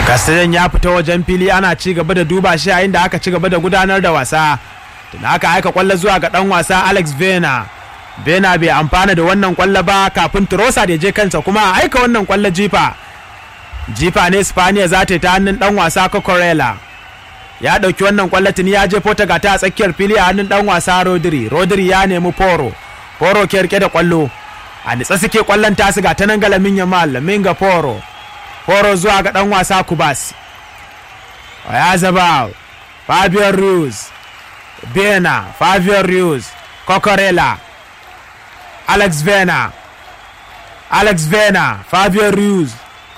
Castellan ya fita wajen fili ana ci gaba da duba shi yayin da aka ci gaba da gudanar da wasa tun aka aika kwallo zuwa ga dan wasa Alex Vena Vena bai amfana da wannan kwallo ba kafin Trosa da je kansa kuma a aika wannan kwallo jifa jifa ne Spaniya za ta yi ta hannun dan wasa Cocorella ya dauki wannan kwallo tuni ya je Portugal ta a tsakiyar fili a hannun dan wasa Rodri Rodri ya nemi Poro Poro ke rike da kwallo a nitsa suke kwallon tasu ga ta nan ga Lamin Yamal Lamin ga Poro Poro zuwa ga dan wasa Kubas Oyazabal Fabian Ruiz Bena Fabian Ruiz Cocorella Alex Vena Alex Vena Fabian Ruiz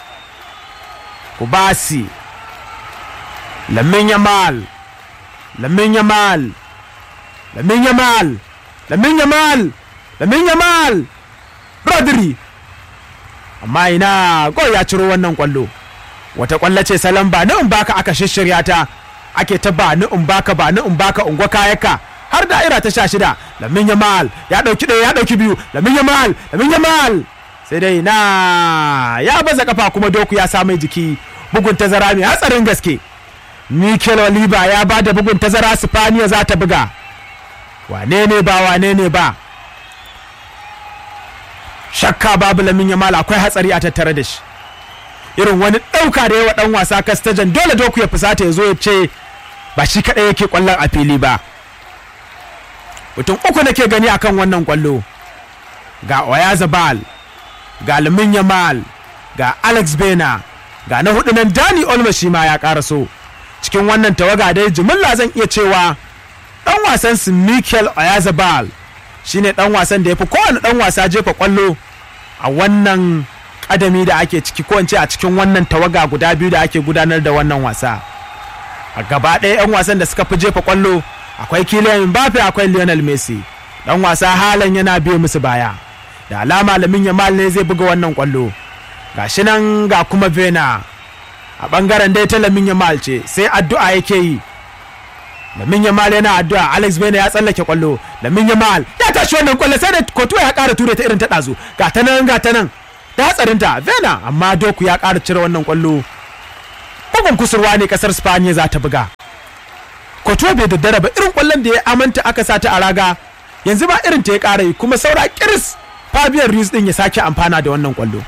Kubasi Lamin Yamal Lamin Yamal Lamin Yamal Lamin Yamal Lamin Yamal Rodri amma ina gol ya ciro wannan kwallo wata kwallo ce salon ba ni in baka aka shishirya ta ake ta ba ni in baka ba ni in baka ungwa kayaka har da'ira ta sha shida lamin yamal ya dauki ɗaya ya dauki biyu lamin yamal lamin yamal sai dai na ya baza kafa kuma doku ya sa mai jiki bugun tazara mai hatsarin gaske Mikel Oliva ya ba da bugun tazara Spaniya za ta buga wane ne ba wane ne ba shakka babu lamin yamal akwai hatsari a tattare da shi irin wani ɗauka da yawa ɗan wasa kastajan dole doku ya fusata ya zo ya ce ba shi kaɗai yake ƙwallon a fili ba mutum uku nake gani akan wannan ƙwallo ga oyazabal ga lamin yamal ga alex bena ga na hudu nan dani olmo shi ma ya ƙaraso cikin wannan tawaga dai jimilla zan iya cewa ɗan wasan su mikel oyazabal shine dan wasan da ya fi kowane dan wasa jefa kwallo a wannan kadami da ake ciki ko a cikin wannan tawaga guda biyu da ake gudanar da wannan wasa a gaba ɗaya 'yan wasan da suka fi jefa kwallo akwai Kylian Mbappe akwai Lionel Messi dan wasa halan yana biye musu baya da alama lamin Yamal ne zai buga wannan kwallo gashi nan ga kuma Vena a bangaren dai ta lamin Yamal ce sai addu'a yake yi Lamin Yamal yana addu'a Alex Bena ya tsallake kwallo Lamin Yamal ya tashi wannan kwallo sai da Kotuwa ya ƙara ture ta irin ta ɗazu ga ta nan ga ta nan da hatsarinta Vena amma Doku ya ƙara cire wannan kwallo bugun kusurwa ne ƙasar Spaniya za ta buga Kotuwa bai daddara ba irin kwallon da ya amanta aka sa ta a raga yanzu ba irin ta ya ƙara yi kuma saura kiris Fabian Ruiz din ya sake amfana da wannan kwallo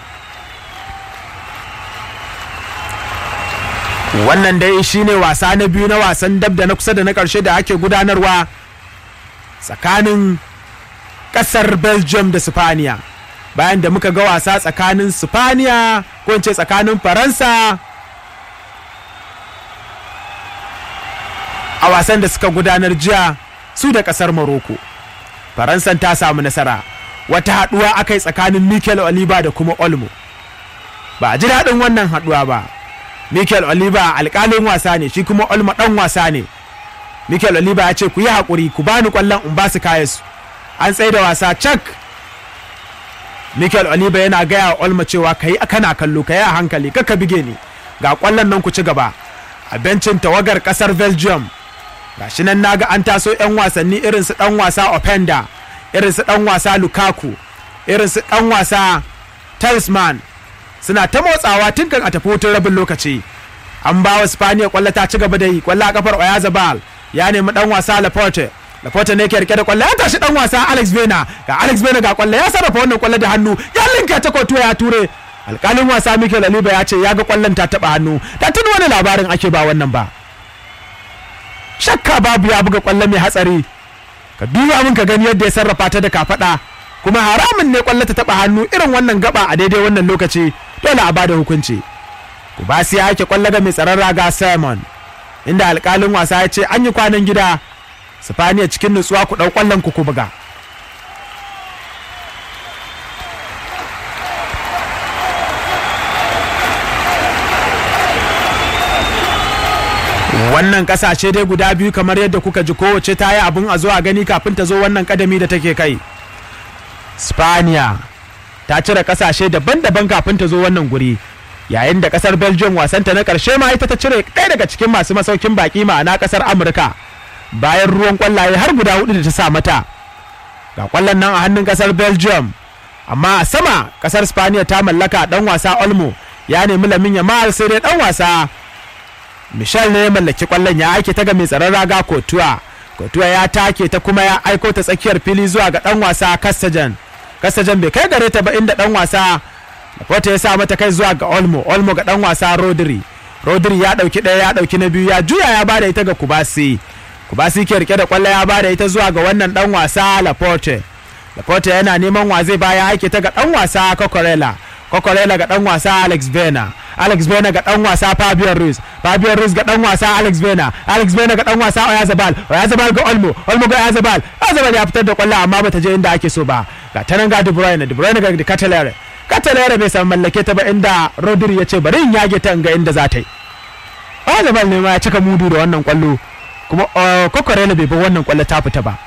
wannan dai shine wasa na biyu na wasan dab da na kusa da na karshe da ake gudanarwa tsakanin kasar belgium da sifaniya bayan da muka ga wasa tsakanin sifaniya ko ce tsakanin faransa a wasan da suka gudanar jiya su da kasar morocco faransan ta samu nasara wata haduwa aka yi tsakanin mikel oliva da kuma olmo ba a ji daɗin wannan haduwa ba Mikel Oliva alƙalin wasa ne shi kuma Olma ɗan wasa ne. Mikel Oliva ya ce ku yi haƙuri ku bani ƙwallon in ba su kayansu. An tsaye da wasa cak. Mikel Oliva yana gaya wa Olma cewa ka yi kana kallo ka yi a hankali ka bige ni. Ga ƙwallon nan ku ci gaba. A bencin tawagar ƙasar Belgium. Ga shi nan naga an taso 'yan wasanni irin su ɗan wasa Openda, irin su ɗan wasa Lukaku, irin su ɗan wasa Talisman, suna ta motsawa tun kan a tafi hutun rabin lokaci an ba wa spaniya kwallo ta ci gaba da yi kwallo a kafar oyazabal ya nemi dan wasa laporte laporte ne ke rike da kwallo ya tashi dan wasa alex vena ga alex vena ga kwallo ya sarrafa wannan kwallo da hannu ya linka ta kotuwa ya ture alkalin wasa mikel aliba ya ce ya ga kwallon ta taba hannu da tun wani labarin ake ba wannan ba shakka babu ya buga kwallo mai hatsari ka duba min ka gani yadda ya sarrafa ta da kafada kuma haramun ne kwallo ta taba hannu irin wannan gaba a daidai wannan lokaci dole a bada hukunci kubasi ya ake kwallo ga mai tsaron raga simon inda alkalin wasa ya ce an yi kwanan gida sifaniya cikin nutsuwa ku ɗau kwallon ku ku buga wannan kasashe dai guda biyu kamar yadda kuka ji kowace ta yi abin a zuwa gani kafin ta zo wannan kadami da take kai spaniya ta cire kasashe daban-daban kafin ta zo wannan guri yayin da kasar belgium wasanta na karshe ma ita ta cire ɗaya daga cikin masu masaukin baki ma'ana kasar amurka bayan ruwan kwallaye har guda hudu da ta sa mata ga kwallon nan a hannun kasar belgium amma a sama kasar spaniya ta mallaka dan wasa olmo ya nemi lamin yamal sai dai dan wasa michel ne ya mallaki kwallon ya aike ta ga mai tsaron raga kotuwa kotuwa ya take ta kuma ya aiko ta tsakiyar fili zuwa ga dan wasa kastajan kastajan bai kai gare ta ba inda dan wasa wata ya sa mata kai zuwa ga olmo olmo ga dan wasa rodri rodri ya dauki daya ya dauki na biyu ya juya ya bada ita ga kubasi kubasi ke rike da kwallo ya bada ita zuwa ga wannan dan wasa laporte laporte yana neman wa zai baya aike ta ga dan wasa kokorela kokorela ga dan wasa alex vena alex vena ga dan wasa fabian ruiz fabian ruiz ga dan wasa alex vena alex vena ga dan wasa oyazabal oyazabal ga olmo olmo ga oyazabal oyazabal ya fitar da kwallo amma bata je inda ake so ba ga tanan ga de bruyne de bruyne ga catalere catalere bai san mallake ta ba inda rodri ya ce bari in yage ta ga inda za ta yi oyazabal ne ma ya cika mudu da wannan kwallo kuma kokorela bai bar wannan kwallo ta fita ba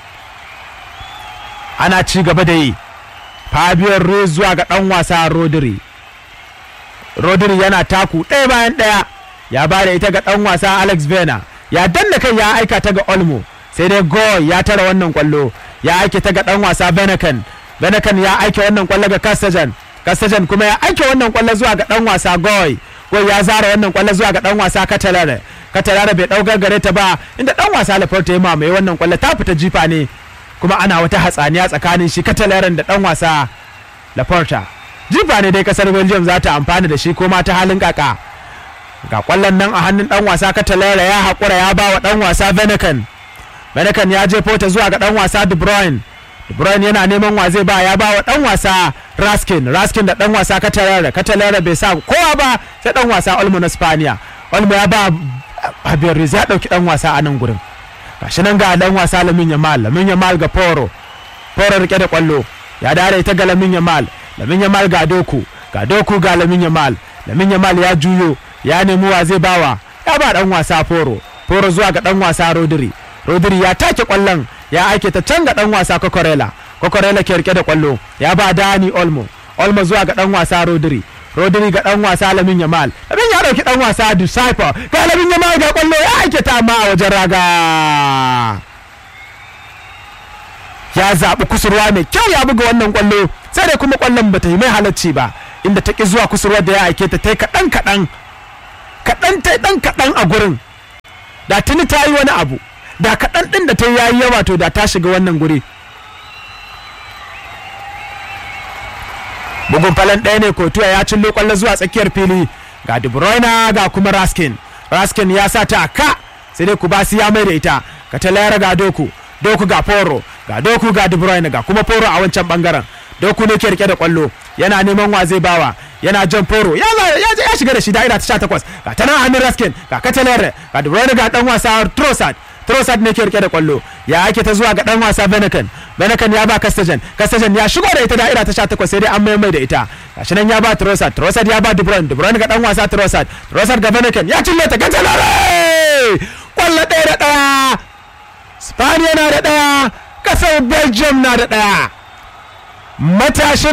ana ci gaba da yi Fabio Ruiz zuwa ga ɗan wasa Rodri. Rodri yana taku ɗaya bayan ɗaya ya ba da ita ga ɗan wasa Alex Vena ya danna kai ya aika ta ga Olmo sai dai Goy ya tara wannan kwallo ya aike ta ga ɗan wasa Benakan Benakan ya aike wannan kwallo ga Castajan Castajan kuma ya aike wannan kwallo zuwa ga ɗan wasa Goy Goy ya zara wannan kwallo zuwa ga ɗan wasa Catalare Catalare bai ɗaukar gare ta ba inda ɗan wasa Laporte ya mamaye wannan kwallo ta fita jifa ne kuma ana wata hatsaniya tsakanin shi katalaren da dan wasa laporta jifa ne dai kasar belgium za ta amfana da shi ko ma ta halin kaka ga kwallon nan a hannun dan wasa katalera ya haƙura ya ba wa dan wasa venekan venekan ya jefo ta zuwa ga dan wasa de bruyne de bruyne yana neman wa zai ba ya ba wa dan wasa raskin raskin da dan wasa katalera katalera bai sa kowa ba sai dan wasa olmo na spaniya olmo ya ba Javier ya dauki dan wasa a nan gurin gashi nan ga dan wasa lamin yamal lamin yamal ga poro poro rike da kwallo ya dare ita ga lamin yamal lamin yamal ga doku ga doku ga lamin yamal lamin yamal ya juyo ya nemi wa zai bawa ya ba dan wasa poro poro zuwa ga dan wasa rodri rodri ya take kwallon ya aike ta can ga dan wasa kokorela kokorela ke rike da kwallo ya ba dani olmo olmo zuwa ga dan wasa rodri rodri ga dan wasa lamin yamal lamin ya dauki dan wasa disciple ga lamin yamal ga kwallo ya aike ta amma a wajen raga ya zaɓi kusurwa mai kyau ya buga wannan kwallo sai dai kuma kwallon bata yi mai halacci ba inda ta ki zuwa kusurwa da ya aike ta ta yi kaɗan kaɗan kaɗan ta ɗan kaɗan a gurin da tuni ta yi wani abu da kaɗan ɗin da ta yi yayi yawa to da ta shiga wannan guri bugun falon ɗaya ne kotuwa ya cillo kwallo zuwa tsakiyar fili ga de bruyne ga kuma raskin raskin ya sa ta ka sai dai kubasi ya mai da ita ka talayar ga doku doku ga foro ga doku ga de bruyne ga kuma foro a wancan bangaren doku ne ke rike da kwallo yana neman wa zai bawa yana jan foro ya ya shiga da shi da'ira ta 18 ga ta nan hannun raskin ga katalayar ga de bruyne ga dan wasa trossard Trossard ne ke rike da kwallo ya ake ta zuwa ga dan wasa Benakan Benakan ya ba Castajan Castajan ya shigo da ita da'ira ta 18 sai dai an mai mai da ita gashi nan ya ba Trossard Trossard ya ba De Bruyne De Bruyne ga dan wasa Trossard Trossard ga Benakan ya cille ta gajalare kwallo ɗaya da ɗaya Spaniya na da ɗaya kasar Belgium na da ɗaya matashin